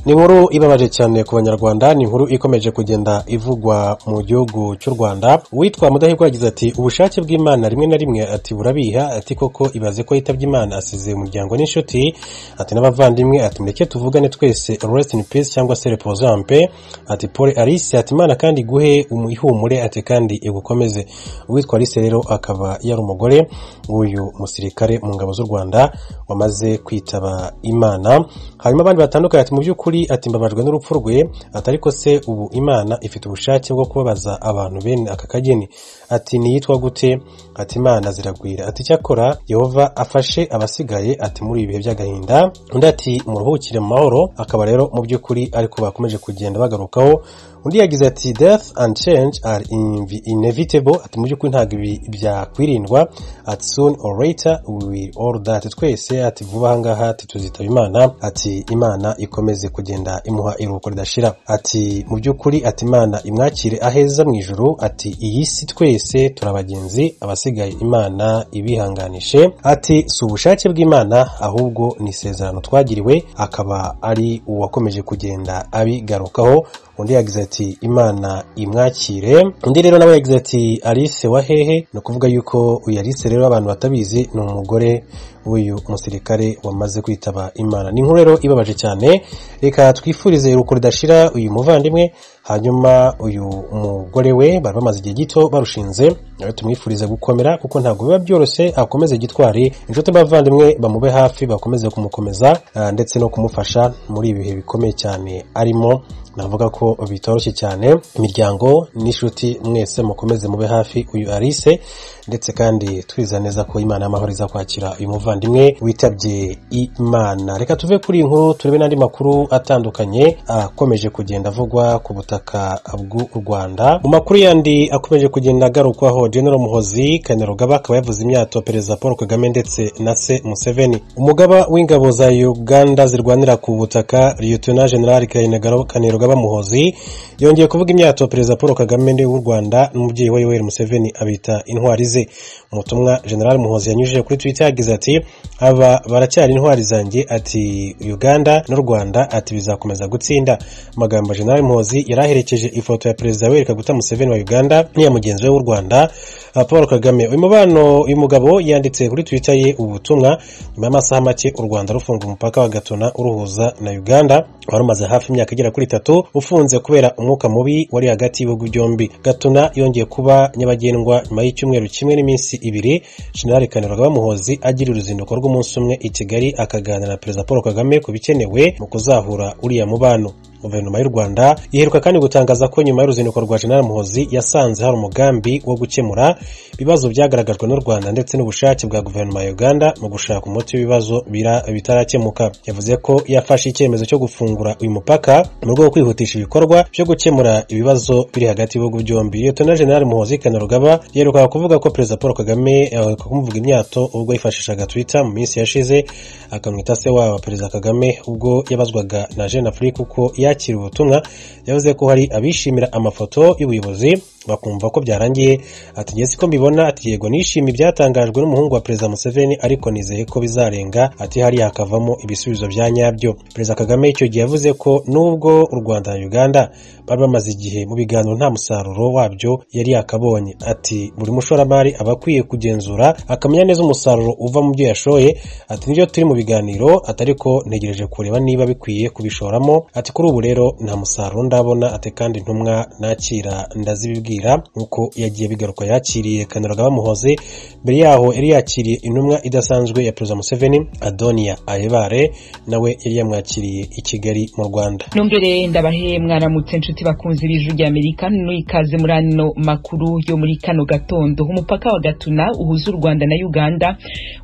ni inkuru ibabaje cyane ku banyarwanda ni inkuru ikomeje kugenda ivugwa mu gihugu cy'u rwanda uwitwa mudahigwa yagize ati ubushake bw'imana rimwe na rimwe ati burabiha ati koko ibaze ko yitabye imana asize umuryango n'inshuti ati n'abavandimwe ati mureke tuvugane twese rest in peace cyangwa se repozampe ati paul alice ati imana kandi iguhe ihumure ati kandi igukomeze uwitwa alice rero akaba yari umugore w'uyu musirikare mu ngabo z'u rwanda wamaze kwitaba imana hanyuma abandi batandukanye ati mu by'ukuri ati mbabajwe n'urupfu rwe ati ariko se ubu imana ifite ubushake bwo kubabaza abantu bene aka kageni ati niyitwa gute ati imana ziragwira ati icyakora yehova afashe abasigaye ati muri ibi bihe by'agahinda undi ati muruhukire mu mahoro akaba rero mu by'ukuri ariko bakomeje kugenda bagarukaho undi yagize ati death and change are invi- inevitable ati mu by'ukuri ntabwo ibi byakwirindwa ati soon or later we will all die ati twese ati vuba ahangaha ati tuzitaba imana ati imana ikomeze kugenda imuha iruhuko ridashira ati mu by'ukuri ati imana imwakire aheza mu ijuru ati iyi si twese turabagenzi abasigaye imana ibihanganishe ati si ubushake bw'imana ahubwo ni isezerano twagiriwe akaba ari uwakomeje kugenda abigarukaho undi yagize ati imana imwakire undi rero nawe yagize ati alice wa hehe ni ukuvuga yuko uyu alice rero abantu batabizi ni umugore w'uyu musirikare wamaze kwitaba imana ni inkuru rero ibabaje cyane reka twifurize iruko ridashira uyu muvandimwe hanyuma uyu mugore we bari bamaze igihe gito barushinze rero tumwifurize gukomera kuko ntabwo biba byoroshye akomeze gitwari inshuti n'abavandimwe bamube hafi bakomeze kumukomeza ah, ndetse no kumufasha muri ibi bihe bikomeye cyane arimo navuga ko bitoroshye cyane imiryango n'inshuti mwese mukomeze mube hafi uyu arise ndetse kandi twiza neza ko imana y'amahoro iza kwakira uyu muvandimwe witabye imana reka tuve kuri iyi nkuru turebe n'andi makuru atandukanye akomeje kugenda avugwa ku butaka bw'u rwanda mu makuru yandi akomeje kugenda agarukwaho general muhozi kainerugaba akaba yavuze imyato perezida paul kagame ndetse na se museveni umugaba w'ingabo za uganda zirwanira ku butaka lieutenant general Kainerugaba- kainerugaba muhozi yongeye kuvuga imyato perezida paul kagame ndi w'u rwanda n'umubyeyi we yoweri museveni abita intwari ze mu butumwa general muhozi yanyujije kuri twitter yagize ati aba baracyari intwari zanjye ati uganda n'u rwanda ati bizakomeza gutsinda amagambo ya general muhozi yari aherekeje ifoto ya perezida weri kaguta museveni wa uganda n'iya mugenzi we w'u rwanda ah, paul kagame uyu mubano uyu mugabo yanditse kuri twitter ye ubu butumwa nyuma y'amasaha make u rwanda rufunga umupaka wa gatuna uruhuza na uganda wari umaze hafi imyaka igera kuri itatu ufunze kubera umwuka mubi wari hagati y'ibihugu byombi gatuna yongeye kuba nyabagendwa nyuma y'icyumweru kimwe n'iminsi ibiri jenerali kainerugaba muhozi agira uruzinduko rw'umunsi umwe i kigali akaganira na perezida paul kagame ku bikenewe mu kuzahura uriya mubano guverinoma y'u rwanda iheruka kandi gutangaza ko nyuma y'uruzinduko rwa jenerali muhozi yasanze hari umugambi wo gukemura ibibazo byagaragajwe n'u rwanda ndetse n'ubushake bwa guverinoma ya uganda mu gushaka umuti w'ibibazo bira- bitarakemuka yavuze ko yafashe icyemezo cyo gufungura uyu mupaka mu rwego rwo kwihutisha ibikorwa byo gukemura ibibazo biri hagati y'ibihugu byombi liyetona jenerali muhozi kanarugaba yerukaga kuvuga ko perezida paul kagame yaheruka kumuvuga imyato ubwo yifashishaga twitter mu minsi yashize akamwita se wabo perezida kagame ubwo yabazwaga na jeune afrique uko yakira ubutumwa yavuze ko hari abishimira amafoto y'ubuyobozi bakumva ko byarangiye ati ngewe siko mbibona ati yego nishimiye ibyatangajwe n'umuhungu wa perezida museveni ariko nizeye ko bizarenga ati hariya hakavamo ibisubizo bya nyabyo perezida kagame icyo gihe yavuze ko nubwo u rwanda na uganda bari bamaze igihe mu biganiro nta musaruro wabyo yari yakabonye ati buri mushoramari aba akwiye kugenzura akamenya neza umusaruro uva mu byo yashoye ati nibyo turi mu biganiro ati ariko ntegereje kureba niba bikwiye kubishoramo ati kuri ubu rero nta musaruro ndabona ati kandi intumwa nakira ndazibibwira nk'uko yagiye bigaruka yakiriye kanaraga bamuhoze mbere yaho yari yakiriye intumwa idasanzwe ya perezida museveni adonia ayebare nawe yari yamwakiriye i kigali mu rwanda numbere ndabahe mwaramutse nshuti bakunze b'ijuru rya amerika n'ikaze muri ano makuru yo muri kano gatondo umupaka wa gatuna uhuza u rwanda na uganda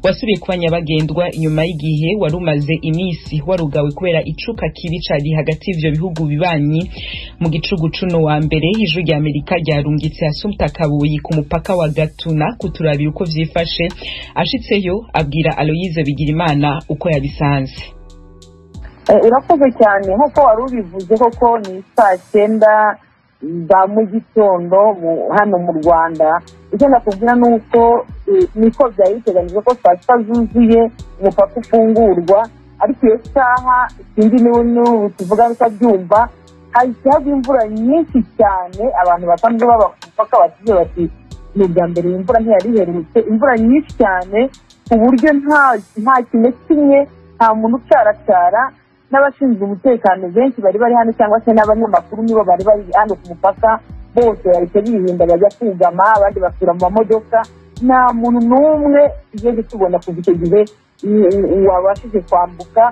wasubiye kuba nyabagendwa inyuma y'igihe wari umaze iminsi warugawe kubera icuka kibi cari hagati y'ivyo bihugu bibanyi mu gicugucu no wa mbere ijuru rya amerika ryarungitse asumta kabuyi ku mupaka wa gatuna kuturabira uko vyifashe ashitseyo abwira aloyize bigirimana uko yabisanze Eh, urakoze cyane nk'uko wari ubivuze koko ni saa cyenda za mu gitondo mu- hano mu rwanda icyo nakubwira ni uko eh, niko byari biteganyijwe ko saa sita zuzuye umupaka ufungurwa ariko iyo saha sinzi niba n'ubu tuvuga bitabyumva hahise hagwa imvura nyinshi cyane abantu basanzwe babapaka batuze bati ni ubwa mbere iyi mvura ntiyari iherutse imvura nyinshi cyane ku buryo nta nta kimwe kimwe nta muntu ucaracara n'abashinzwe umutekano benshi bari bari hano cyangwa se n'abanyamakuru nibo bari bari hano ku mupaka bose bahita birinda bajya kugama abandi basura mu mamodoka nta muntu n'umwe tugeze tubona kuva icyo gihe wabashije kwambuka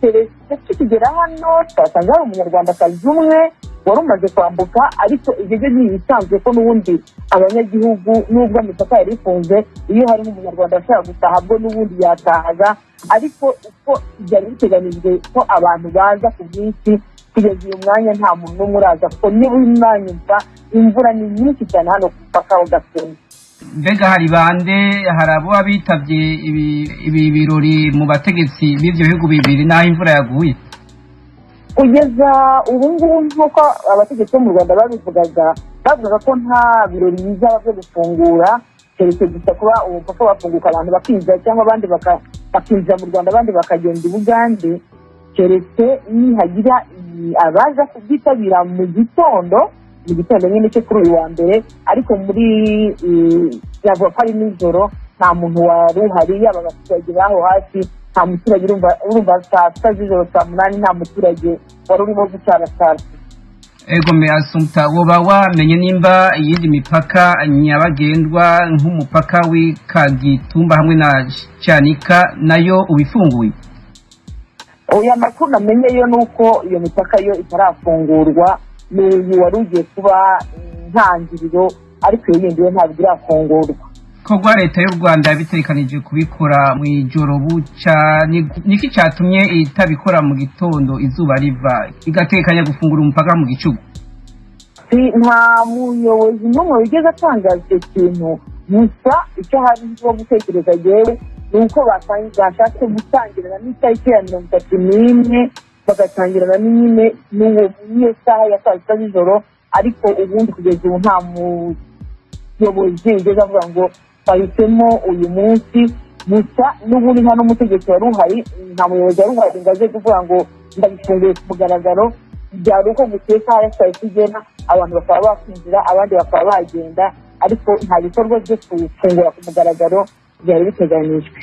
keretse tukigera hano twasanga hari umunyarwandakazi umwe wari umaze kwambuka ariko ibyo byo ntibisanzwe ko n'ubundi abanyagihugu n'ubwo imipaka yari ifunze iyo hari nk'umunyarwanda ashobora gutaha bwo n'ubundi yatahaga ariko uko byari biteganyijwe ko abantu baza ku bwinshi kugeza uyu mwanya nta muntu n'umwe uraza kuko niba umwanya imvura ni nyinshi cyane hano ku mupaka wa gakenke mbega hari bande hari abo bitabye ibi birori mu bategetsi b'ibyo bihugu bibiri n'aho imvura yaguye kugeza ubu ngubu nk'uko abategetsi bo mu rwanda babivugaga bavugaga ko nta birori bizaba byo gufungura keretse gusa kuba umupaka wafunguka abantu bakinjira cyangwa abandi bakinjira mu rwanda abandi bakagenda i bugande keretse nihagira abaza kubyitabira mu gitondo mu gitondo nyine cyo kuri uyu wa mbere ariko muri yavuga ko ari nijoro nta muntu wari uhari yaba abaturage b'aho hafi nta muturage urumva saa sita z'ijoro saa munani nta muturage wari urimo gucana saa sita ego asumta uba wamenye nimba iyindi mipaka nyabagendwa nk'umupaka w'ikagitumba hamwe na cyanika nayo ubifunguye oya makuru namenye yo ni uko iyo mipaka yo itarafungurwa ni uyu wari ugiye kuba intangiriro ariko iyo yindi yo ntabwo irafungurwa ibikorwa leta y'u rwanda bitekanije kubikora mu ijoro buca niki cyatumye itabikora mu gitondo izuba riva igatekanya gufungura umupaka mu gicugu nta muyobozi n'umwe wigeze atangaza icyo kintu gusa icyo hari cyo gutekereza yewe ni uko bashatse gutangirana n'itariki ya mirongo itatu n'imwe bagatangirana nyine n'iyo saha ya saa sita z'ijoro ariko ubundi kugeza ubu nta muyobozi wigeze avuga ngo twahisemo uyu munsi gusa n'ubundi nta n'umutegetsi wari uhari nta muyobozi wari uhari ngo aze kuvuga ngo ndabifunguye ku mugaragaro byari uko guteka hariya saa sita igera abantu bakaba bakwinjira abandi bakaba bagenda ariko nta bikorwa byo kufungura ku mugaragaro byari biteganyijwe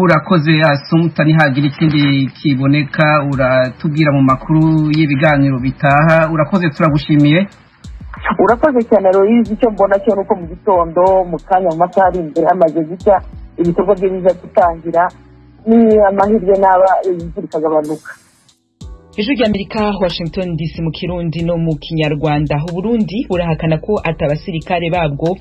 urakoze asumuta ntihagira ikindi kiboneka uratubwira mu makuru y'ibiganiro bitaha urakoze turagushimiye urakoze cyane royizi icyo mbona cyo ni uko mu gitondo mu kanya mu masaha ari imbere hamaze gucya ibikorwa bye biza gutangira ni amahirwe n'aba imvura ikagabanuka ijwi ry'amerika washington dc mu kirundi no mu kinyarwanda uburundi burahakana ko atabasirikare babwo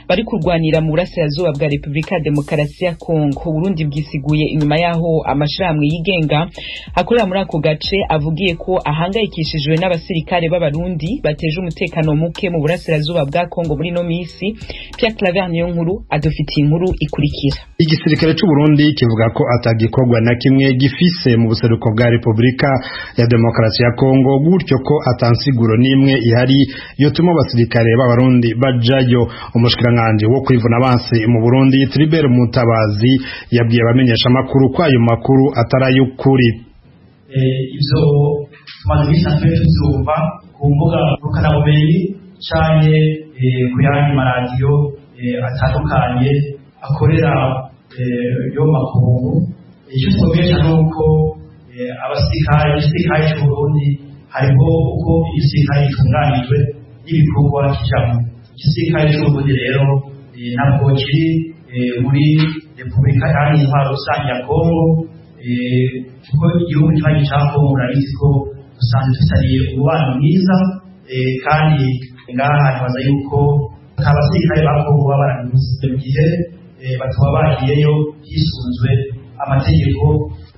bari kurwanira mu burasirazuba bwa repubulika ya demokarasi ya kongo uburundi bwisiguye inyuma y'aho amashyirahamwe yigenga akorera muri ako gace avugiye ko ahangayikishijwe n'abasirikare b'abarundi bateje umutekano muke mu burasirazuba bwa kongo muri ino minsi pierre claver niyo nkuru adufitiye inkuru ikurikira igisirikare c'uburundi kivuga ko atagikorwa na kimwe gifise mu buseruko bwa repubulika ya demokarasi ya Kongo gutyo ko atansiguro nimwe ihari yotuma abasirikare b'abarundi bajayo umushikiranganje wo kwivuna abansi mu Burundi Tribert Mutabazi yabwiye abamenyesha makuru ko ayo makuru atarayukuri ivyo tumaze bisanzwe tuzumva ku mbuga rukanabumenyi canke ku yandi maradiyo atandukanye akorera yo makungu icyo twamenyesha ni uko abasirikare igisirikare cy'uburundi hariho uko igisirikare gitunganijwe n'ibikorwa kijamo igisirikare cy'uburundi rero ntabwo kiri muri repubulika kandi intwaro rusange ya kongo kuko igihugu cyane cya kongo urabizi ko dusanzwe dufitaniye umubano mwiza kandi ngaha ntibaza yuko nta basirikare ba kongo baba barabiguze mu gihe batuma bagiyeyo hisunzwe amategeko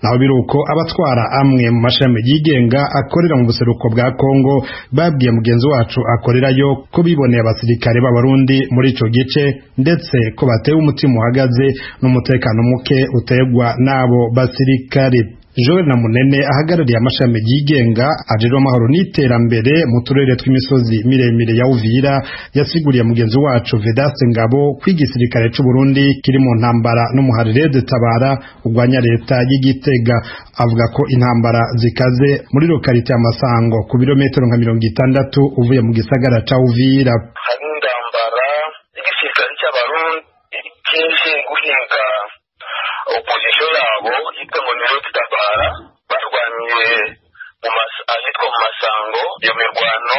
naho biruko abatwara amwe mu mashami yigenga akorera mu buseruko bwa Kongo babwiye mugenzi wacu akorerayo ko biboneye abasirikare b'abarundi muri ico gice ndetse ko bateye umutima uhagaze n'umutekano muke utegwa n'abo basirikare Joel Namunene ahagarariye amashami yigenga ajejwe amahoro n'iterambere mu turere tw'imisozi miremire ya Uvira yasiguriye mugenzi wacu Vedaste Ngabo ko igisirikare cy'u Burundi kiri mu ntambara n'umuharire tabara urwanya leta y'igitega avuga ko intambara zikaze muri lokalite ya Masango ku birometero nka mirongo itandatu uvuye mu gisagara ca Uvira hari intambara y'igisirikare cy'abarundi kenshi guhinga opozisiyo yabo yitwa ngo niyo tutabara barwaniye mu mas- ahitwa mu masango iyo mirwano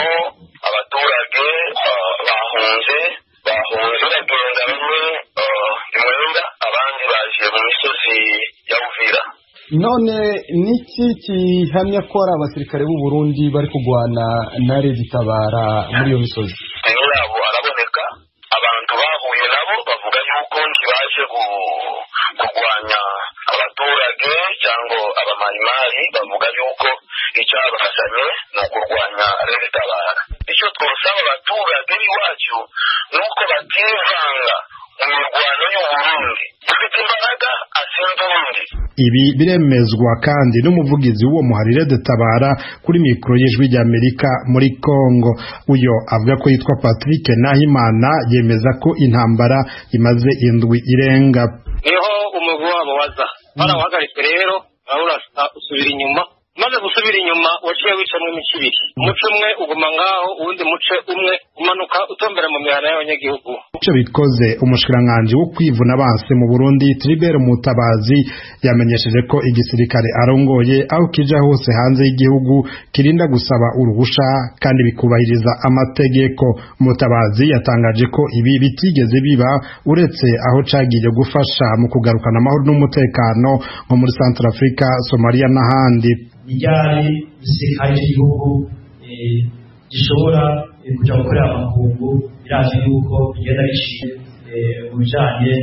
abaturage ah, bahunze bahunze bagenda bamwe ah, i mwenda abandi baje mu misozi ya uvira none niki kihamya ko ari abasirikare b'u Burundi bari kurwana na regitabara muri iyo misozi imwe yabo araboneka abantu bahuye nabo bavuga yuko ntibaje gu- kurwanya abaturage cyangwa abamarimari bavuga yuko icyabazanye ni ukurwanya regitabara icyo twasaba abaturage b'iwacu ni uko bativanga mu mirwano y'uburundi ufite imbaraga asinda urundi ibi biremezwa kandi n'umuvugizi w'uwo muharire dutabara kuri mikoro y'ijwi ry'amerika muri congo uyo avuga ko yitwa patrick nahimana yemeza ko intambara imaze indwi irenga niho umugwi wabo waza barawuhagaritse rero urabona usubira inyuma maze gusubira inyuma waciye wicamo imico ibiri umuco umwe uguma ngaho uwundi muce umwe umanuka utombera mu mihana y'abanyagihugu icyo bikoze umushikiranganji wo kwivuna abansi mu burundi tribert mutabazi yamenyesheje ko igisirikare arongoye aho kija hose hanze y'igihugu kirinda gusaba uruhusha kandi bikubahiriza amategeko mutabazi yatangaje ko ibi bitigeze biba uretse aho cagiye gufasha mu kugarukana amahoro n'umutekano nko muri centre africa somalia n'ahandi ni ryari igisirikare cy'igihugu eh, gishobora eh, kujya gukorera amakungu birazi yuko bigenda bishingiye eh, mu bijyanye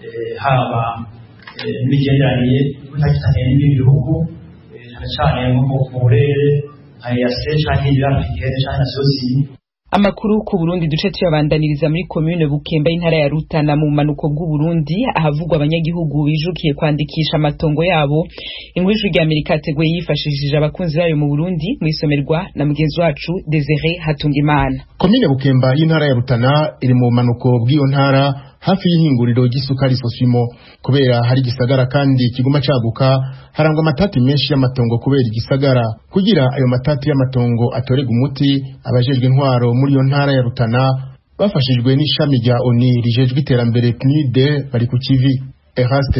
eh, haba eh, n'imigenderanire y'ubutakitanye n'ibindi bihugu eh, cyane cyane nko mu- mu burere nka eyase cyangwa ibirapikere cyangwa na sosini Amakuru ku Burundi duce tuyabandaniriza muri commune Bukemba intara ya Rutana mu manuko bw'u Burundi ahavugwa abanyagihugu bijukiye kwandikisha amatongo yabo Inkuru ya Amerika teguye yifashishije abakunzi bayo mu Burundi mu isomerwa na mugenzi wacu Desire Hatungimana komine bukemba y'intara ya rutana iri mu bumanuko bw'iyo ntara hafi y'ihinguriro ry'isukari sosimo kubera hari igisagara kandi kiguma caguka harangwa amatati menshi y'amatongo kubera igisagara kugira ayo matati y'amatongo atorega umuti abajejwe intwaro muri iyo ntara ya rutana bafashijwe n'ishami rya oni rijejwe iterambere pnide bari ku kivi eraste